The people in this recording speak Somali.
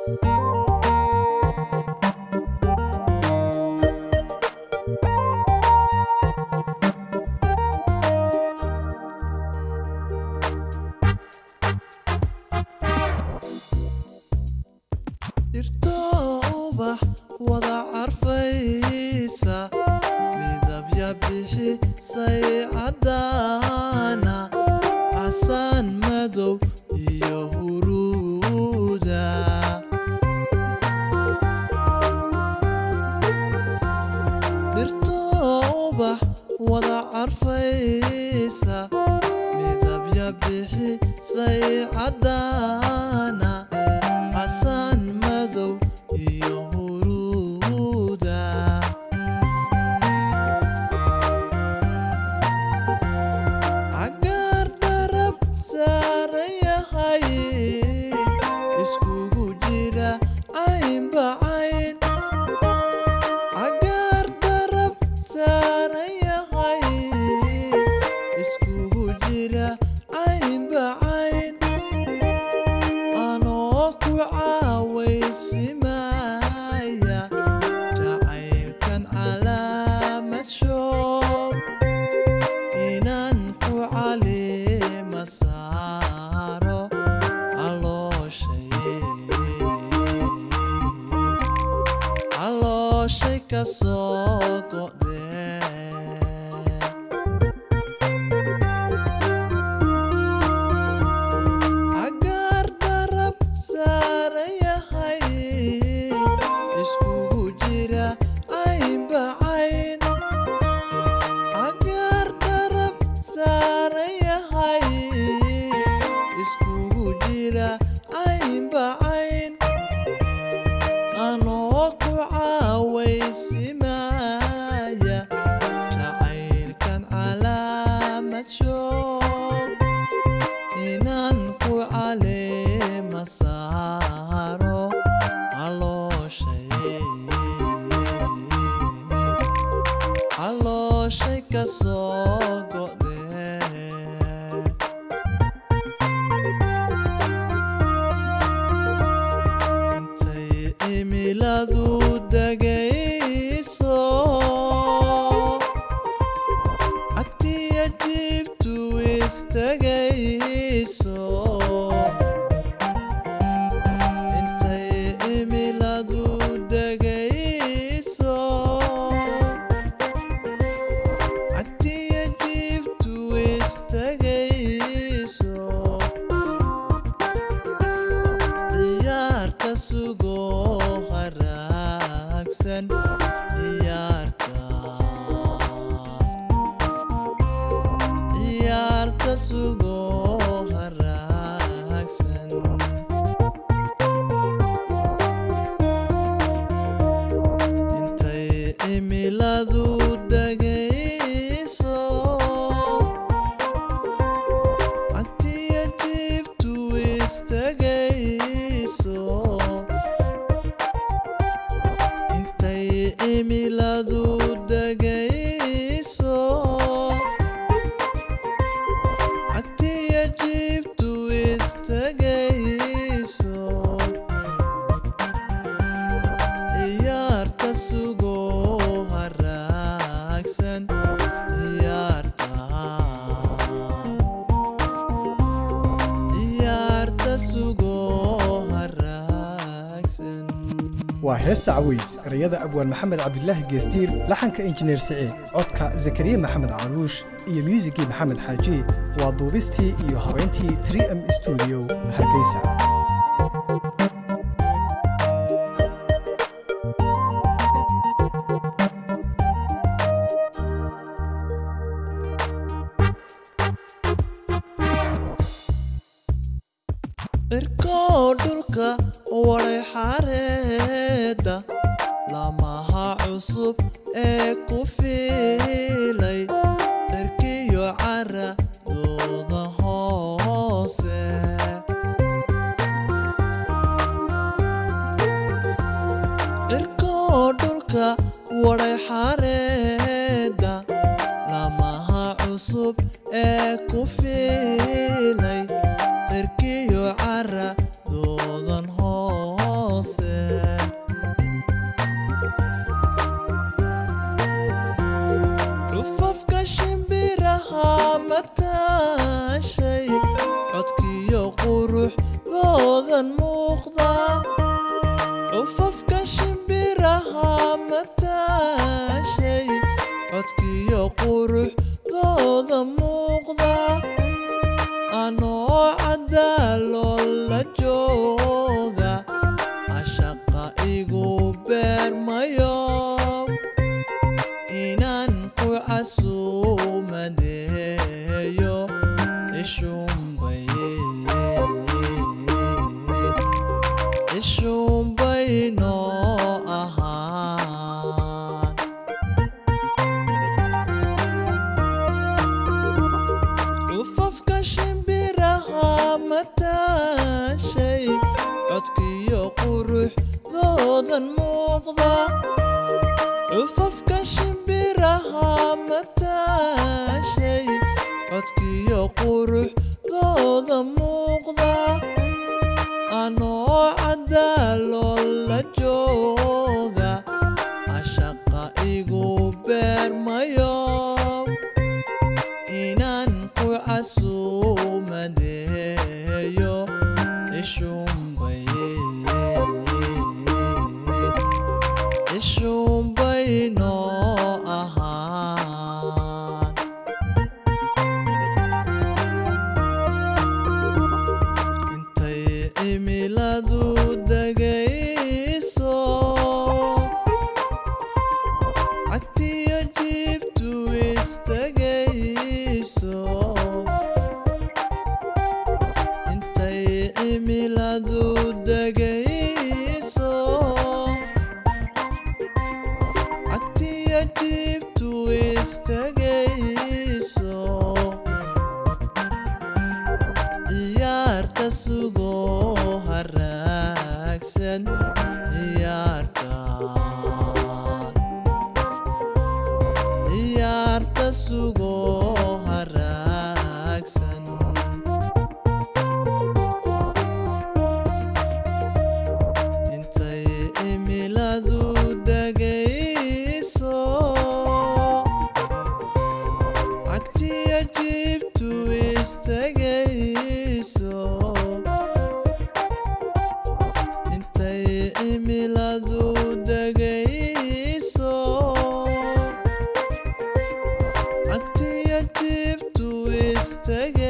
dhirto ubax wada carfaysa midabya bixisay caddaana casaan madow iyo huruuda dhirto ubax wada carfaysa midabya bixisay caddaana casaan madow iyo huruuda cagaar darab saaran yahay iskugu jira caynba cayn cagaar darab saaran yahay iskugu jira caynba cayn anoo ku caawaysimaya jacaylkan calaamad shoog inaan ku caleema saaro calooshay calooshay ka soo go'dee cagaar darab saaran yahay iskugu jira caynba cayn cagaar darab saaran yahay iskugu jira caynba cayn anoo ku caawaysimaya jacaylkan calaamad shoog inaan ku caleema saaro calooshay calooshay ka soo go'dee intay cimiladu degayso cagtiya jiibtu istagayso intay cimiladu degayso cagtiya jiibtu istagayso ciyaarta sugo haraagsan ciyaarta ciyaarta sugo haraagsan intay cimiladu degayso cagtiya jiibtu istagayso intay cimiladu degayso cagtiya jiibtu istagayso ciyaarta sugo haraagsan ciyaarta ciyaarta sugo haraagsan waa heesta caways erayada abwaan maxamed cabdilaahi geestiir laxanka injineer siciid codka zakariya maxamed caruush iyo muusigii maxamed xaaji waa duubistii iyo habeyntii 3m studio hargeysa cirkoo dhulka waday xareedda lamaha cusub ee ku fiilay cirkiyo cara dooda hoose cirkoo dhulka waday xareedda lamaha cusub ee ku fiilay cirkiyo cara doodan hoose mataashay codkiyo quruxdoodan muuqda cufafka shimbiraha mataashay codkiyo quruxdooda muuqda anoo cadaaloo la jooga ashaqa igu beermayo inaan ku casuumadeeyo ishuunbay ishuunbay noo ahaan cufafka shimbiraha mataashay codkiyo quruxdoodan muuqda cufafka shimbiraha mataashay codkiyo quruxdooda muuqda anoo cadaaloo la jooga ashaqa igu beermayo inaan ku casuumadeeyo ishuunbay ishuunbay noo ahaan intay cimiladu degayso cagtiyo jiibtu istagayso intay cimiladu degayso cagtiyo jiibtu istagayso ciyaarta sugoo haraagsan ciyaarta ciyaarta sugoo haraagsan intay cimiladu degayso cagtiyo jiibtu istagayso intay cimiladu degayso cagtiyo jiibtu istagayso